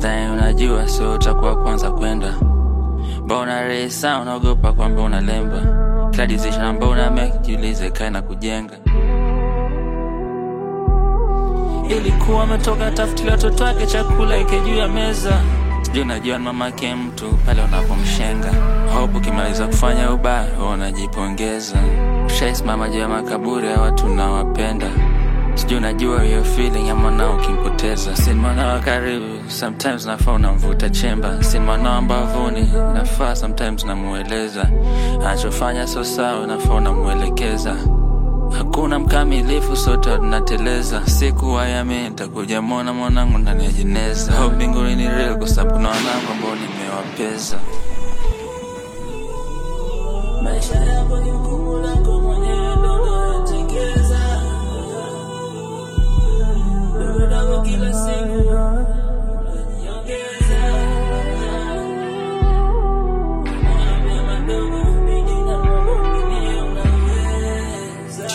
time unajua so utakuwa kwanza kwenda mbona resa unaogopa kwamba unalemba kila decision ambao una make jiulize kae na kujenga ilikuwa ametoka tafutilia watoto wake chakula ike juu ya meza sijui unajua ni mamake mtu pale unapomshenga hope ukimaliza kufanya ubaya huwa unajipongeza ushaisimama juu ya makaburi ya watu unawapenda sijui unajua hiyo feeling ya mwanao ukimpoteza si mwanao wa karibu sometimes nafaa unamvuta chemba si mwanao ambavuni nafaa sometimes namueleza anachofanya so sawa nafaa unamuelekeza hakuna mkamilifu sote tunateleza siku wayami ntakuja mwona mwanangu ndani ya jeneza ho mbinguni ni real kwa sababu kuna wanangu ambao nimewapeza maisha yako ni mkumu lako mwenyewe ndo unayotengeza dogodogo kila siku unajiongeza Mambo madogo bidi na mambo mengine unaweza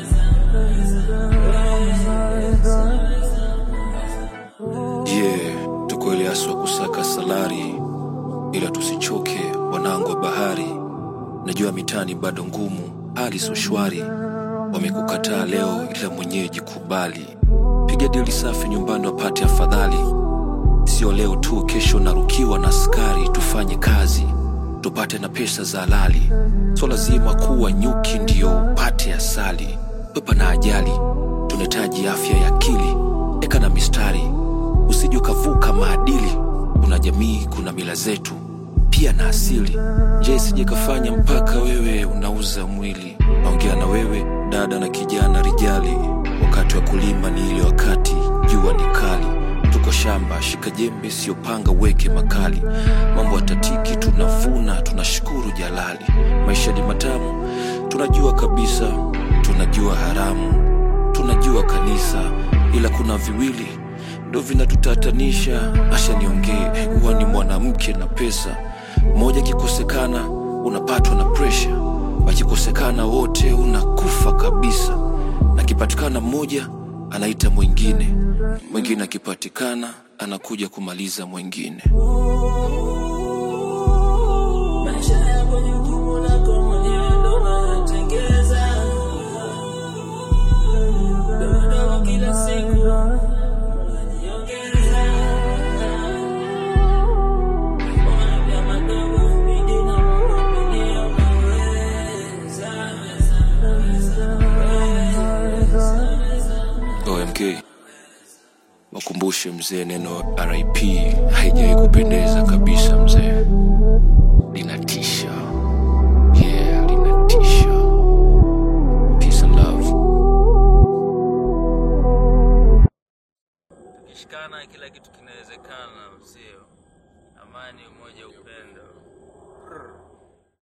yeah tuko ile aswa kusaka salari ila tusichoke wanangu wa bahari najua mitani bado ngumu hali so shwari wamekukataa leo ila mwenyeji kubali piga dili safi nyumbani wapate afadhali sio leo tu kesho narukiwa na askari tufanye kazi tupate na pesa za halali so lazima kuwa nyuki ndio upate asali pepa na ajali tunahitaji afya ya akili eka na mistari usije ukavuka maadili kuna jamii kuna mila zetu pia na asili je sije kafanya mpaka wewe unauza mwili naongea na wewe dada na kijana rijali wakati wa kulima ni ile wakati jua ni kali tuko shamba shika jembe siyopanga weke makali mambo yatatiki tunavuna tunashukuru jalali maisha ni matamu tunajua kabisa tunajua haramu tunajua kanisa ila kuna viwili ndo vinatutatanisha asha niongee huwa ni mwanamke na pesa mmoja akikosekana unapatwa na presha wakikosekana wote unakufa kabisa akipatikana mmoja anaita mwingine mwingine akipatikana anakuja kumaliza mwingine maisha yako ni jukumu lako mwenyewe ndo unayotengeza dogodogo kila siku unajiongeza Mambo madogo bidi na mambo mengine unaweza omk wakumbushe mzee neno rip haijawai kupendeza kabisa mzee linatisha yeah linatisha peace and love tukishikana kila kitu kinawezekana sio amani